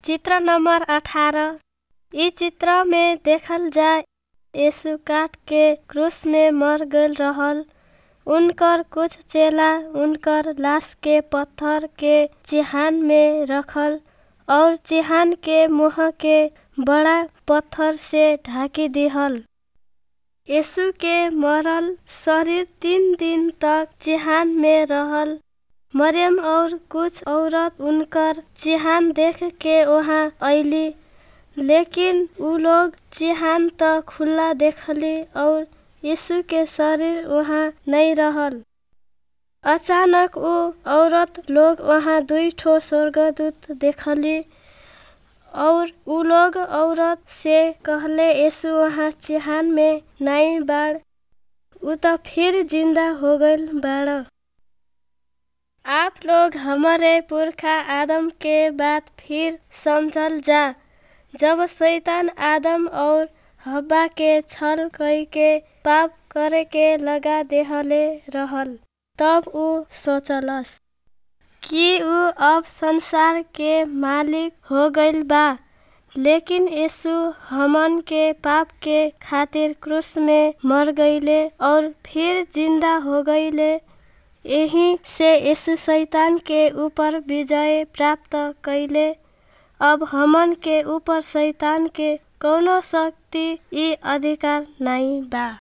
चित्र नंबर अठारह इ चित्र में देखल जाय यीशु काट के क्रूस में मर गईल रहल उनकर कुछ चेला उनकर लाश के पत्थर के चिहान में रखल और चिहान के मुंह के बड़ा पत्थर से ढाकी दिहल यीशु के मरल शरीर तीन दिन तक चिहान में रहल मरियम और कुछ औरत उनकर चिहान देख के वहाँ अइली लेकिन उ लोग चिहान त खुला देखली और यीशु के शरीर वहाँ नहीं रहल अचानक उ औरत लोग वहाँ दुई ठो स्वर्गदूत देखली और उ लोग औरत से कहले यीशु वहाँ चिहान में नहीं बाड़ उ त फिर जिंदा हो गईल बाड़ आप लोग हमारे पुरखा आदम के बात फिर समझल जा जब शैतान आदम और हब्बा के छल कई के पाप करे के लगा देहले रहल तब उ सोचलस कि उ अब संसार के मालिक हो गईल बा लेकिन यीशु हमन के पाप के खातिर क्रूस में मर गईले और फिर जिंदा हो गईले यही से यीशु शैतान के ऊपर विजय प्राप्त कईले अब हमन के ऊपर शैतान के कौनो शक्ति ई अधिकार नहीं बा